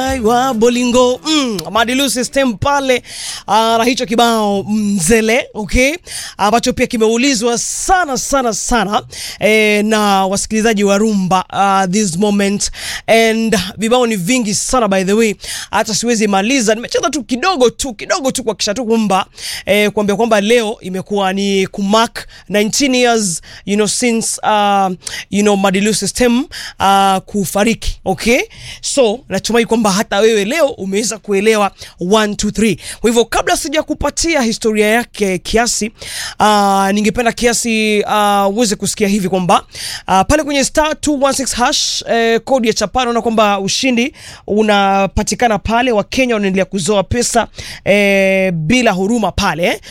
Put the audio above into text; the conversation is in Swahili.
wa Bolingo mm, Madilu system pale uh, na hicho kibao mzele okay, ambacho pia kimeulizwa sana sana sana eh, na wasikilizaji wa rumba uh, this moment and vibao ni vingi sana by the way, hata siwezi maliza. Nimecheza tu kidogo tu kidogo tu kuhakikisha tu kwamba eh, kuambia kwamba leo imekuwa ni kumark 19 years you know since uh, you know Madilu system uh, kufariki okay, so natumai kwamba hata wewe leo umeweza kuelewa 1 2 3. Kwa hivyo kabla sija kupatia historia yake kiasi, uh, ningependa kiasi uh, uweze kusikia hivi kwamba uh, pale kwenye star 216 hash eh, kodi ya chapa naona kwamba ushindi unapatikana pale. Wakenya wanaendelea kuzoa pesa eh, bila huruma pale eh.